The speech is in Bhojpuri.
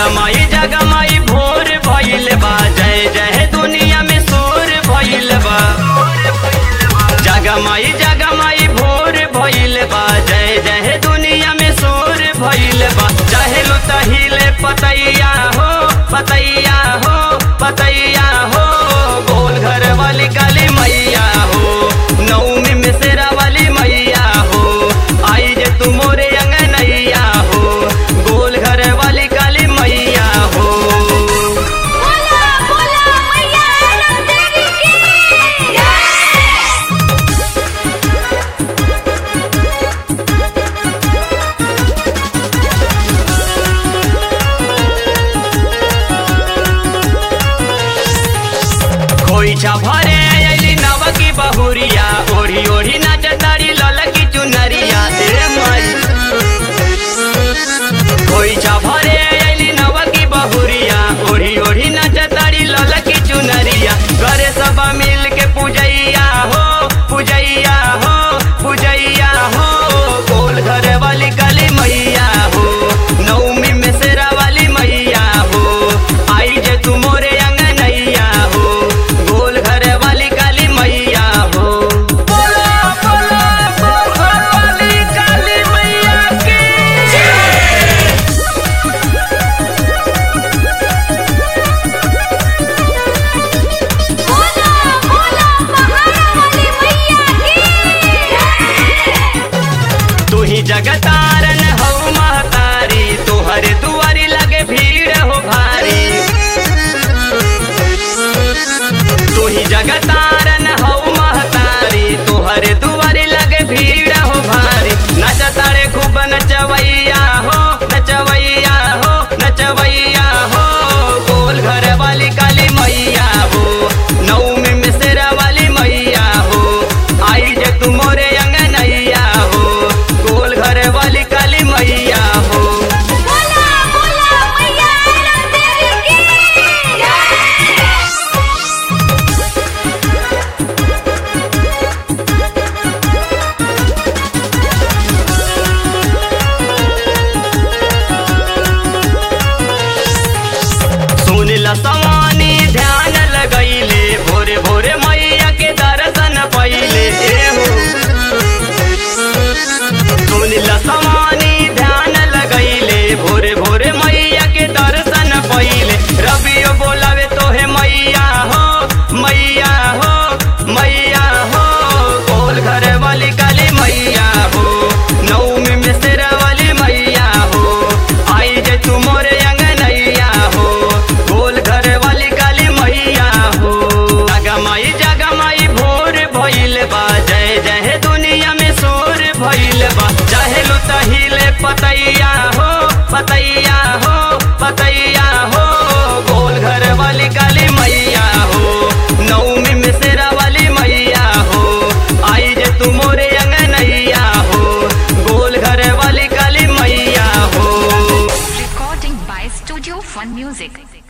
जगमाई जगमाई भोर भइल बा जय जय दुनिया में शोर भइल बा जगमाई जगमाई भोर भइल बा जय जय दुनिया में शोर भइल बा चाहे लो तहिले पतैया हो पतैया हो पतैया हो गोल घर वाली काली मैया हो नौमी में शेरा वाली मैया हो आई जे तू मोरे अंगनैया हो गोल घर वाली काली मैया हो बोला बोला मैया आनंद देवी की जय खोइछा भरे अइली नवकी बहुरिया ओढ़ी ओढ़ी नाचतारी ललकी चुनरिया ए माई खोइछा भरे अइली नवकी बहुरिया ओढ़ी ओढ़ी नाचतारी ललकी चुनरिया घरे सब मिल के पूजैया हो पूजैया हो पूजैया हो गोल घर वाली काली मैया हो नौमी में शेरा वाली मैया हो आई जे तू मोरे अंगनैया हो गोल घर वाली काली मैया हो बोला बोला गोल घर वाली काली मैया की बोला बोला पहाड़ा वाली मैया की जय तू ही जगतारन हो महतारी तोहरे दुआरी लगे भीड़ हो भारी तू ही जगतारन हो महतारी तोहरे दुआरी लगे भीड़ हो भारी नचतारे खूब नचवैया हो नचवैया हो नचवैया हो गोल घर वाली काली मैया हो नौमी में शेरा वाली मैया हो आई जे तू मोरे अंगनैया हो गोल घर वाली काली मैया हो बोला बोला मैया आनंद देवी की जय सुन ल सवानी ध्यान लगैले भोरे भोरे मैया के दर्शन पहिले ए हो सुन ल सवानी ध्यान लगैले भोरे भोरे मैया के दर्शन पहिले रबियो बोलावे तोहे मैया हो मैया हो मैया हो गोल घर वाली काली मैया हो नौमी में शेरा वाली मैया हो आई जे तू मोरे अंगनैया हो गोल घर वाली काली मैया हो जगमाई जगमाई भोर भइल बा जय जय दुनिया में शोर भइल बा चाहे लो तहिले पतैया हो पतैया हो पतैया हो गोल घर वाली काली मैया हो नौमी में शेरा वाली मैया हो आई जे तू मोरे अंगनैया हो गोल घर वाली काली मैया हो Recording by Studio Fun Music.